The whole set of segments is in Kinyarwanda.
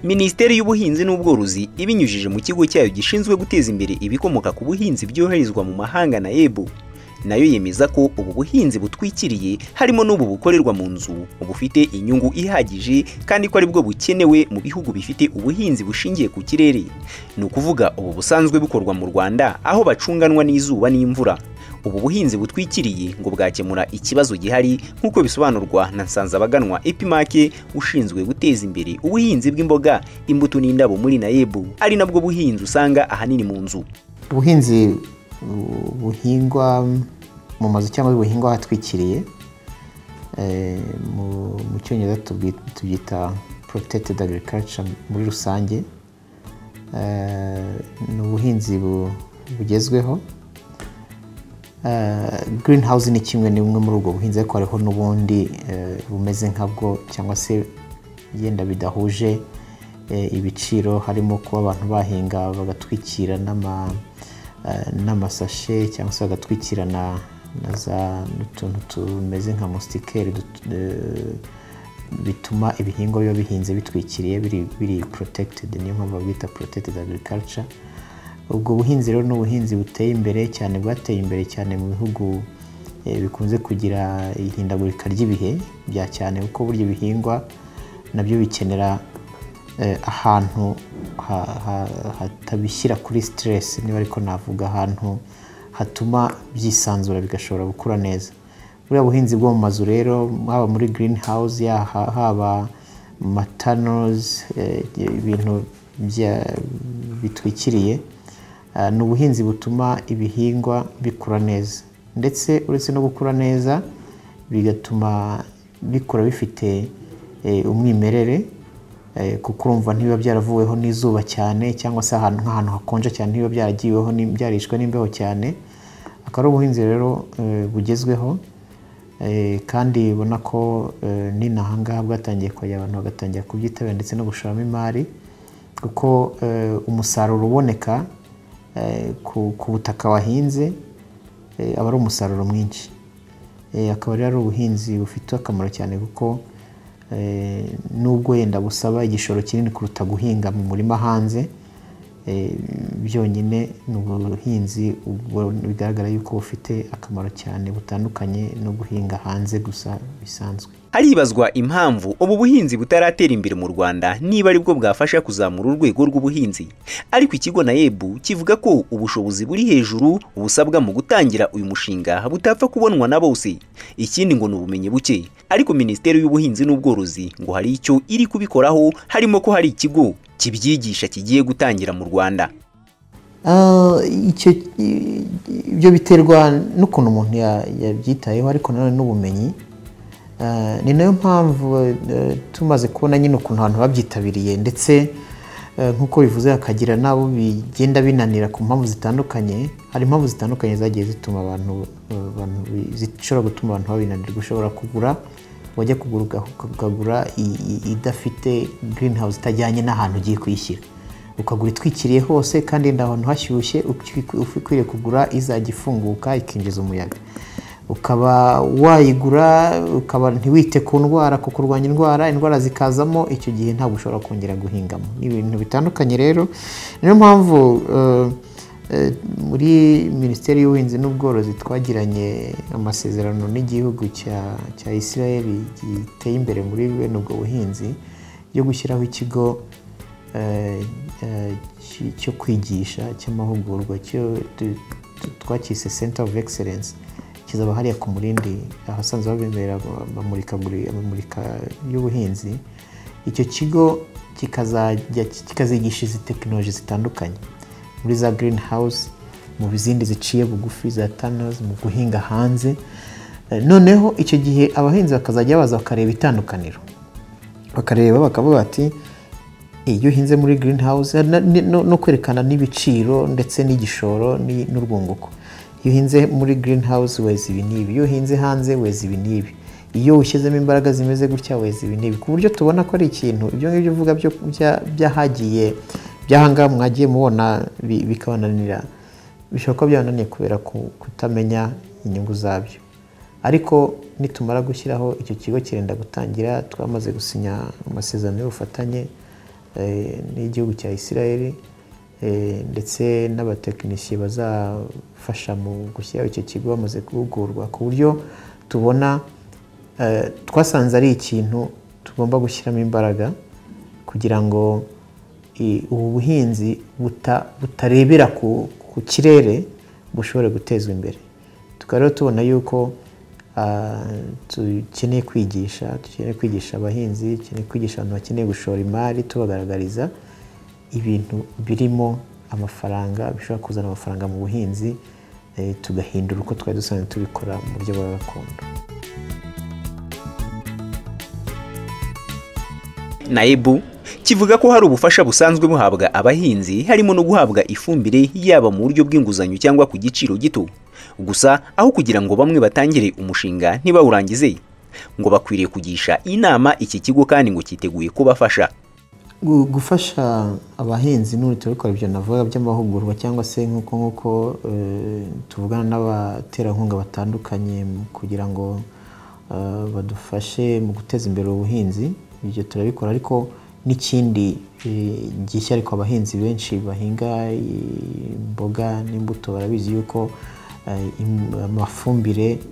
minisiteri y'ubuhinzi n'ubworozi ibinyujije mu kigo cyayo gishinzwe guteza imbere ibikomoka ku buhinzi byoherezwa mu mahanga na ebu nayo yemeza ko ubu buhinzi butwikiriye harimo n'ubu bukorerwa mu nzu bufite inyungu ihagije kandi ko aribwo bukenewe mu bihugu bifite ubuhinzi bushingiye ku kirere ni ukuvuga ubu busanzwe bukorwa mu rwanda aho bacunganwa n'izuba n'imvura ubu buhinzi butwikiriye ngo bwakemura ikibazo gihari nk'uko bisobanurwa na nsanzabaganwa epimake ushinzwe guteza imbere ubuhinzi bw'imboga imbuto n'indabo muri nayebu ari nabwo buhinzi usanga ahanini mu nzu ubuhinzi buhingwa mu mazu cyangwa buhingwa ahatwikiriye mu cyongereza tubyita protected agriculture muri rusange ni ubuhinzi bugezweho green house ni kimwe ni bumwe muri ubwo buhinzi ariko hariho n'ubundi bumeze nkabwo cyangwa se yenda bidahuje ibiciro harimo kuba abantu bahinga bagatwikira n'amasashe cyangwa se bagatwikira na za n'utuntu tumeze nka musitikeri bituma ibihingwa biba bihinze bitwikiriye biri porotekitedi niyo mpamvu babwita porotekitedi agirikarica ubwo buhinzi rero ni ubuhinzi buteye imbere cyane bwateye imbere cyane mu bihugu bikunze kugira ihindagurika ry'ibihe bya cyane kuko burya ibihingwa nabyo bikenera ahantu hatabishyira kuri siteresi niba ariko navuga ahantu hatuma byisanzura bigashobora gukura neza buriya buhinzi bwo mu mazu rero haba muri girini hawuzi haba matanozi ibintu bitwikiriye ni ubuhinzi butuma ibihingwa bikura neza ndetse uretse no gukura neza bigatuma bikura bifite umwimerere kuko urumva ntibiba byaravuweho n'izuba cyane cyangwa se ahantu nk'ahantu hakonje cyane ntibiba byaragiweho byarishwe n'imbeho cyane akaba ari ubuhinzi rero bugezweho kandi ubona ko n'inaha ngaha bwatangiye kujya abantu bagatangira kubyitabira ndetse no gushoramo imari kuko umusaruro uboneka ku butaka wahinze aba ari umusaruro mwinshi akaba rero ari ubuhinzi bufite akamaro cyane kuko nubwo yenda busaba igishoro kinini kuruta guhinga mu murima hanze byonyine ni ubuhinzi bigaragara yuko bufite akamaro cyane butandukanye no guhinga hanze gusa bisanzwe haribazwa impamvu ubu buhinzi butaratera imbere mu Rwanda niba aribwo bwafasha kuzamura urwego rw'ubuhinzi ariko ikigo na ebu kivuga ko ubushobozi buri hejuru busabwa mu gutangira uyu mushinga butapfa kubonwa na bose ikindi ngo ni ubumenyi buke ariko minisiteri y'ubuhinzi n'ubworozi ngo hari icyo iri kubikoraho harimo ko hari ikigo kibyigisha kigiye gutangira mu Rwanda ibyo biterwa n'ukuntu umuntu yabyitayeho ariko nanone n'ubumenyi ni nayo mpamvu tumaze kubona nyine ukuntu abantu babyitabiriye ndetse nk'uko bivuze hakagira n'abo bigenda binanira ku mpamvu zitandukanye hari impamvu zitandukanye zagiye zituma abantu zishobora gutuma abantu babinanirwa ushobora kugura wajya kugura ukagura idafite girini hawuzi itajyanye n'ahantu ugiye kuyishyira ukagura itwikiriye hose kandi yenda ahantu hashyushye ukwiriye kugura izajya ifunguka ikinjiza umuyaga ukaba wayigura ukaba ntiwite ku ndwara ku kurwanya indwara indwara zikazamo icyo gihe ntabwo ushobora kongera guhingamo ni ibintu bitandukanye rero niyo mpamvu muri minisiteri y'ubuhinzi n'ubworozi twagiranye amasezerano n'igihugu cya israel giteye imbere muri bene ubwo buhinzi yo gushyiraho ikigo cyo kwigisha cy'amahugurwa twacyise center of excellence kizaba hariya ku murindi ahasanzwe babemerera amamurika y'ubuhinzi icyo kigo kikazigisha izi tekinoloji zitandukanye muri za girini hawuzi mu zindi ziciye bugufi za tanozi mu guhinga hanze noneho icyo gihe abahinzi bakazajya baza bakareba itandukaniro bakareba bakavuga bati iyo uhinze muri girini hawuzi no kwerekana n'ibiciro ndetse n'igishoro n'urwunguko iyo uhinze muri girini hawuzi weza ibi n'ibi iyo uhinze hanze weza ibi n'ibi iyo ushyizemo imbaraga zimeze gutya weza ibi n'ibi ku buryo tubona ko ari ikintu ibyo ngibyo uvuga by'ahagiye by'ahangaha mwagiye mubona bikabananira bishobora kuba byananiye kubera kutamenya inyungu zabyo ariko nitumara gushyiraho icyo kigo kirenda gutangira twamaze gusinya amasezerano y'ubufatanye eh, n'igihugu cya isirayeli ndetse n'abatekinisiye bazafasha mu gushyiraho icyo kigo bamaze guhugurwa ku buryo tubona eh, twasanze ari ikintu tugomba gushyiramo imbaraga kugira ngo i- ubu buhinzi buta- butarebera ku ku kirere bushobore gutezwa imbere tukaba rero tubona yuko ah, dukeneye kwigisha dukeneye kwigisha abahinzi dukeneye kwigisha abantu bakeneye gushora imari tubagaragariza ibintu birimo amafaranga bishobora kuzana amafaranga mu buhinzi eh, tugahindura uko twari dusanzwe tubikora mu buryo bwa gakondo naebu kivuga ko hari ubufasha busanzwe buhabwa abahinzi harimo no guhabwa ifumbire yaba mu buryo bw'inguzanyo cyangwa ku giciro gito gusa aho kugira ngo bamwe batangire umushinga ntibawurangize ngo bakwiriye kugisha inama iki kigo kandi ngo cyiteguye kubafasha Gu- gufasha abahinzi n'ubu turabikora ibyo navuga by'amahugurwa cyangwa se nk'uko nk'uko eh, tuvugana n'abaterankunga batandukanye mu- kugira ngo eh, badufashe mu guteza imbere ubuhinzi ibyo turabikora ariko n'ikindi eh, gishya ariko abahinzi benshi bahinga eh, imboga n'imbuto barabizi yuko eh, im- amafumbire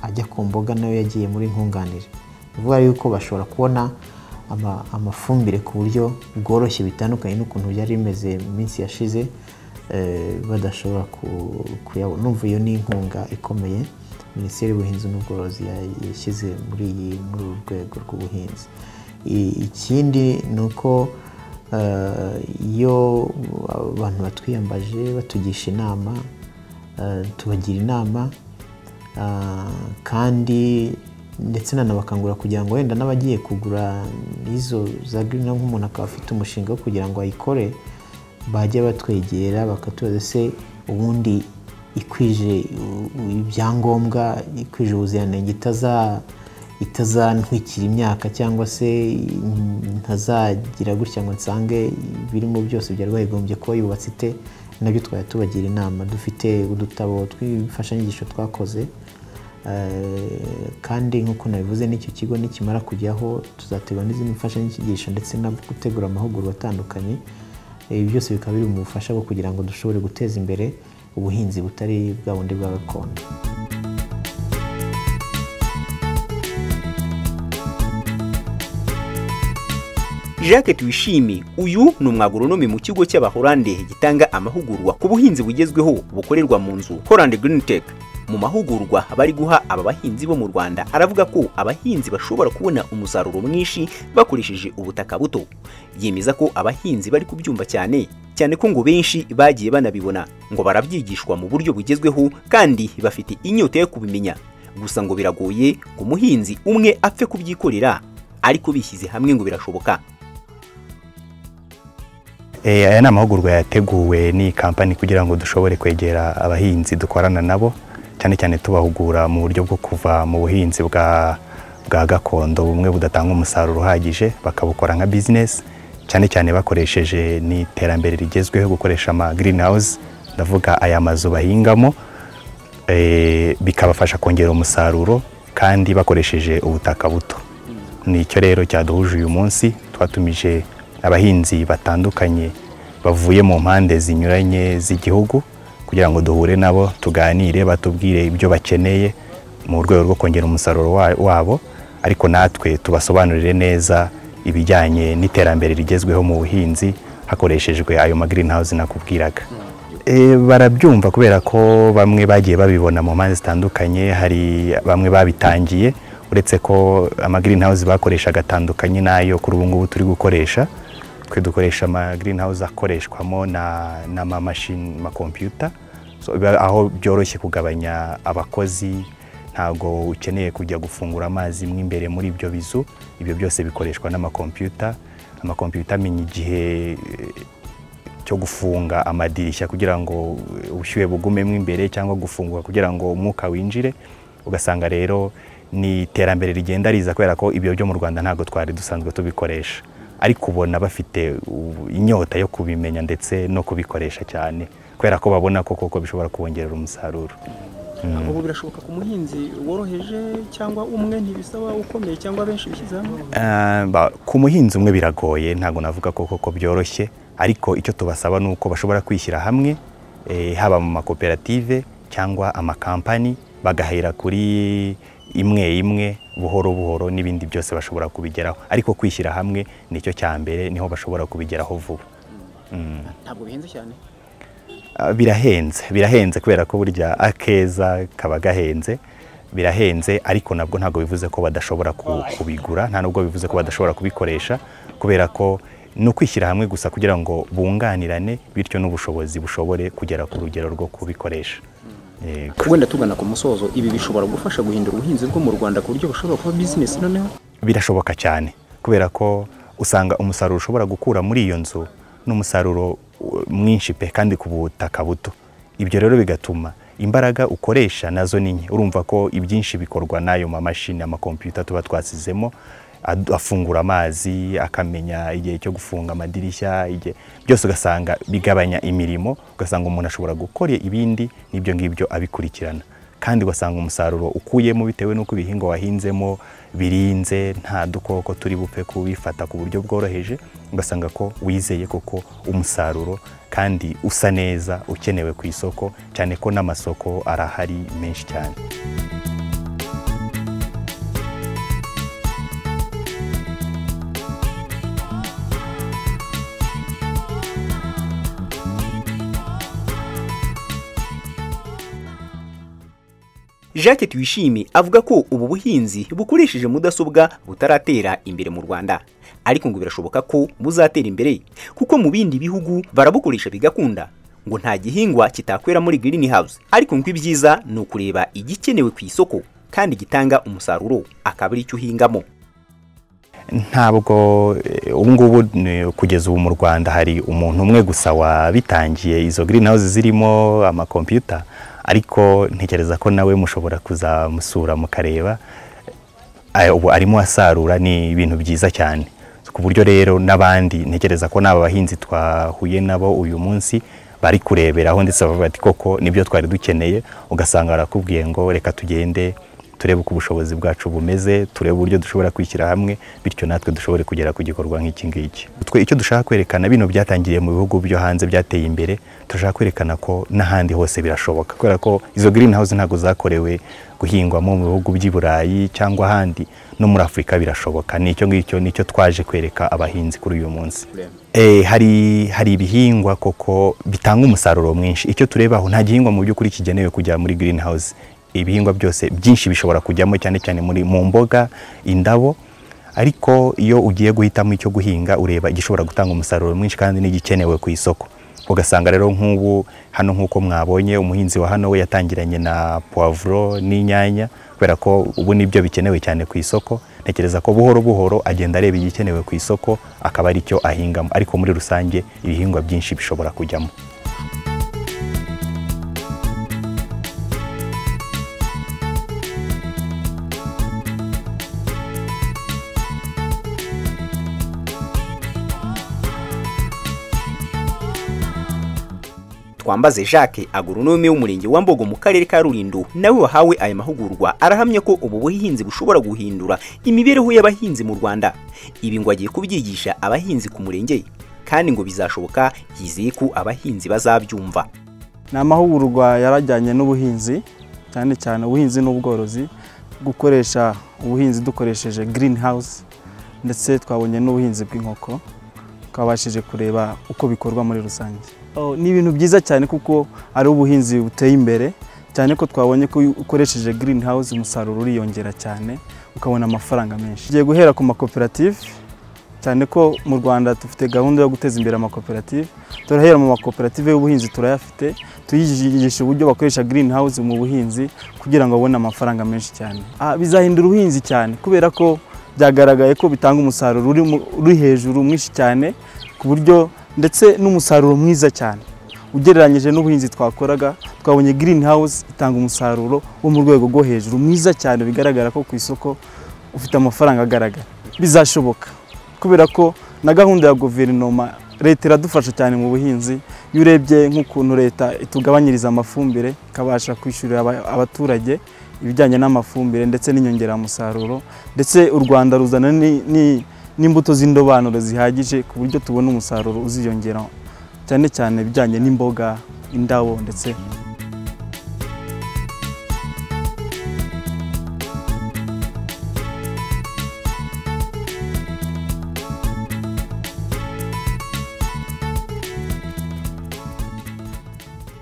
ajya ku mboga nayo yagiye muri nkunganire ni ukuvuga yuko bashobora kubona ama- amafumbire ku buryo bworoshye bitandukanye n'ukuntu byari bimeze mu minsi yashize eh, badashobora ku- kuyabona numva iyo ni inkunga ikomeye minisiteri y'ubuhinzi n'ubworozi ya- yashyize muri iyi muri uru rwego rw'ubuhinzi I- ikindi ni uko eh, iyo abantu batwiyambaje batugisha inama eh, tubagira inama Ah, kandi ndetse nanabakangurira kugira ngo wenda n'abagiye kugura izo za girini nk'umuntu akaba afite umushinga wo kugira ngo ayikore bajye batwegera bakatubaza se ubundi ikwije u- u- ibyangombwa ikwije ubuziranenge itaza itazantwikira imyaka cyangwa se mm, ntazagira gutya ngo nsange birimo byose byari bayigombye kuba yubatse ite nabyo twajya tubagira inama dufite udutabo tw'imfashanyigisho twakoze eh, kandi nk'uko nabivuze n'icyo kigo nikimara kujyaho tuzategura n'izindi mfashanyigisho ndetse no gutegura amahugurwa atandukanye ibi byose bikaba biri mu bufasha bwo kugira ngo dushobore guteza imbere ubuhinzi butari bwa bundi bwa gakondo Jacques Tuyishime uyu ni umwagoronome mu kigo cy'Abahorande gitanga amahugurwa ku buhinzi bugezweho bukorerwa mu nzu Holland Green Tech mu mahugurwa bari guha aba bahinzi bo mu Rwanda aravuga ko abahinzi bashobora kubona umusaruro mwinshi bakoresheje ubutaka buto yemeza ko abahinzi bari kubyumva cyane cyane ko ngo benshi bagiye banabibona ngo barabyigishwa mu buryo bugezweho kandi bafite inyota yo kubimenya gusa ngo biragoye ngo umuhinzi umwe apfe kubyikorera ariko bishyize hamwe ngo birashoboka Eh, aya ni amahugurwa yateguwe n'iyi kampani kugira ngo dushobore kwegera abahinzi dukorana nabo cyane cyane tubahugura mu buryo bwo kuva mu buhinzi bwa bwa gakondo bumwe budatanga umusaruro uhagije bakabukora nka bizinesi cyane cyane bakoresheje n'iterambere rigezweho gukoresha ama greenhouse ndavuga aya mazu bahingamo eh, bikabafasha kongera umusaruro kandi bakoresheje ubutaka buto nicyo rero cyaduhuje uyu munsi twatumije abahinzi batandukanye bavuye mu mpande zinyuranye z'igihugu kugira ngo duhure nabo tuganire batubwire ibyo bakeneye mu rwego rwo kongera umusaruro wa- wabo ariko natwe tubasobanurire neza ibijyanye n'iterambere rigezweho mu buhinzi hakoreshejwe ayo ma greenhouse nakubwiraga E, barabyumva kubera ko bamwe bagiye babibona mu mpande zitandukanye hari bamwe babitangiye uretse ko ama greenhouse bakoreshaga atandukanye n'ayo kuri ubu ngubu turi gukoresha twe dukoresha ama greenhouse akoreshwamo na n'amamashini ma computer so, biba- aho byoroshye kugabanya abakozi ntabwo ukeneye kujya gufungura amazi mo imbere muri ibyo bizu ibyo byose bikoreshwa n'amakompiyuta amakompiyuta amenya igihe eh, cyo gufunga amadirishya kugira ngo ubushyuhe bugumemo imbere cyangwa gufungura kugira ngo umwuka winjire ugasanga rero ni iterambere rigenda riza kubera ko ibyo byo mu Rwanda ntabwo twari dusanzwe tubikoresha ariko ubona bafite u- inyota yo kubimenya ndetse no kubikoresha cyane kubera ko babona ko koko bishobora kubongerera umusaruro ubu birashoboka ku muhinzi woroheje cyangwa umwe ntibisaba ukomeye cyangwa benshi bishyize hamwe Eh, ba- ku muhinzi umwe biragoye ntabwo navuga ko koko byoroshye ariko icyo tubasaba ni uko bashobora kwishyira hamwe eh, haba mu makoperative cyangwa amakampani bagahera kuri imwe imwe buhoro buhoro n'ibindi byose bashobora kubigeraho ariko kwishyira hamwe nicyo cya mbere niho bashobora kubigeraho vuba Mm. ntabwo bihenze cyane Ah, birahenze birahenze kubera ko burya akeza kaba gahenze birahenze ariko nabwo ntabwo bivuze ko badashobora ku- kubigura nta nubwo bivuze ko badashobora kubikoresha kubera ko ni ukwishyira hamwe gusa kugira ngo bunganirane bityo n'ubushobozi bushobore kugera ku rugero rwo kubikoresha Yego. wenda tugana ku musozo ibi bishobora gufasha guhindura ubuhinzi bwo mu rwanda ku buryo bushobora kuba bizinesi noneho birashoboka cyane kubera ko usanga umusaruro ushobora gukura muri iyo nzu n'umusaruro uh, mwinshi pe kandi ku butaka buto ibyo rero bigatuma imbaraga ukoresha nazo ni nke urumva ko ibyinshi bikorwa n'ayo mamashini amakompiyuta tuba twasizemo ad- afungura amazi akamenya igihe cyo gufunga amadirishya igihe byose ugasanga bigabanya imirimo ugasanga umuntu ashobora gukora ibindi n'ibyo ngibyo abikurikirana kandi ugasanga umusaruro ukuyemo bitewe n'uko ibihingwa wahinzemo birinze nta dukoko turi bupfe kubifata ku buryo bworoheje ugasanga ko wizeye koko umusaruro kandi usa neza ukenewe ku isoko cyane ko n'amasoko arahari menshi cyane Jacques Tuyishime avuga ko ubu buhinzi bukoresheje mudasobwa butaratera imbere mu Rwanda ariko ngo birashoboka ko buzatera imbere kuko mu bindi bihugu barabukoresha bigakunda ngo nta gihingwa kitakwera muri green house ariko ngo ibyiza ni ukureba igikenewe ku isoko kandi gitanga umusaruro akaba aricyo uhingamo ntabwo eh, ubu ngubu ni- kugeza ubu mu rwanda hari umuntu umwe gusa wabitangiye izo green house zirimo amakompiyuta ariko ntekereza ko nawe mushobora kuzamusura mukareba Eh, ubu arimo asarura ni ibintu byiza cyane ku buryo rero n'abandi ntekereza ko n'aba bahinzi twahuye nabo uyu munsi bari kureberaho ndetse bavuga bati koko nibyo twari dukeneye ugasanga barakubwiye ngo reka tugende turebe uko ubushobozi bwacu bumeze turebe uburyo dushobora kwishyira hamwe bityo natwe dushobore kugera ku gikorwa nk'iki ngiki twe icyo dushaka kwerekana bino byatangiriye mu bihugu byo hanze byateye imbere turashaka kwerekana ko n'ahandi hose birashoboka kubera ko izo green house ntabwo zakorewe guhingwamo mu bihugu by'i burayi cyangwa ahandi no muri afurika birashoboka ni icyo ngicyo nicyo twaje kwereka abahinzi kuri uyu munsi Eh, hari hari ibihingwa koko bitanga umusaruro mwinshi icyo turebaho nta gihingwa mu by'ukuri kigenewe kujya muri green house ibihingwa byose byinshi bishobora kujyamo cyane cyane muri mu mboga indabo ariko iyo ugiye guhitamo icyo guhinga ureba igishobora gutanga umusaruro mwinshi kandi n'igikenewe ku isoko ugasanga rero nk'ubu hano nk'uko mwabonye umuhinzi wa hano we yatangiranye na puwavuro n'inyanya kubera ko ubu nibyo bikenewe cyane ku isoko ntekereza ko buhoro buhoro agenda areba igikenewe ku isoko akaba ari cyo ahingamo ariko muri rusange ibihingwa byinshi bishobora kujyamo twambaze jacques agoronome w'umurenge wa mbogo mu karere ka rulindo nawe wahawe aya mahugurwa arahamya ko ubu buhinzi bushobora guhindura imibereho y'abahinzi mu rwanda ibi ngo agiye kubyigisha abahinzi ku murenge kandi ngo bizashoboka yizeye ko abahinzi bazabyumva ni amahugurwa yarajyanye n'ubuhinzi cyane cyane ubuhinzi n'ubworozi gukoresha ubuhinzi dukoresheje green house ndetse twabonye n'ubuhinzi bw'inkoko twabashije kureba uko bikorwa muri rusange Oh, ni ibintu byiza cyane kuko ari ubuhinzi buteye imbere cyane ko twabonye ko iyo ukoresheje green house umusaruro uriyongera cyane ukabona amafaranga menshi tugiye guhera ku makoperative cyane ko mu Rwanda dufite gahunda yo guteza imbere amakoperative turahera mu makoperative y'ubuhinzi turayafite tuyigisha uburyo bakoresha green house mu buhinzi kugira ngo babone amafaranga menshi cyane Ah, bizahindura ubuhinzi cyane kubera ko byagaragaye ko bitanga umusaruro uri mu- uri hejuru mwinshi cyane ku buryo ndetse n'umusaruro mwiza cyane ugereranyije n'ubuhinzi twakoraga twabonye green house itanga umusaruro wo mu rwego rwo hejuru mwiza cyane bigaragara ko ku isoko ufite amafaranga agaragara bizashoboka kubera ko na gahunda ya guverinoma leta iradufasha cyane mu buhinzi iyo urebye nk'ukuntu leta itugabanyiriza amafumbire ikabasha kwishyurira aba- abaturage ibijyanye n'amafumbire ndetse n'inyongeramusaruro ndetse u rwanda ruzana ni- ni- n'imbuto z'indobanure zihagije ku buryo tubona umusaruro uziyongera cyane cyane ibijyanye n'imboga indabo ndetse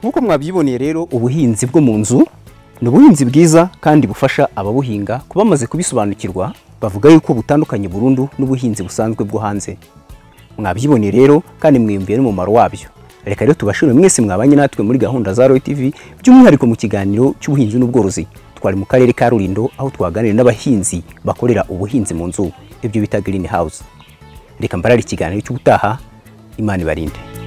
nk'uko mwabyiboneye rero ubuhinzi bwo mu nzu ni ubuhinzi bwiza kandi bufasha ababuhinga kuba bamaze kubisobanukirwa bavuga yuko butandukanye burundu n'ubuhinzi busanzwe bwo hanze mwabyiboneye rero kandi mwiyumviye n'umumaro wabyo reka rero tubashimire mwese mwabanye natwe muri gahunda za royal tv by'umwihariko mu kiganiro cy'ubuhinzi n'ubworozi twari mu karere ka rulindo aho twaganiriye n'abahinzi bakorera ubuhinzi mu nzu ibyo bita green house reka mbarare ikiganiro cy'ubutaha imana ibarinde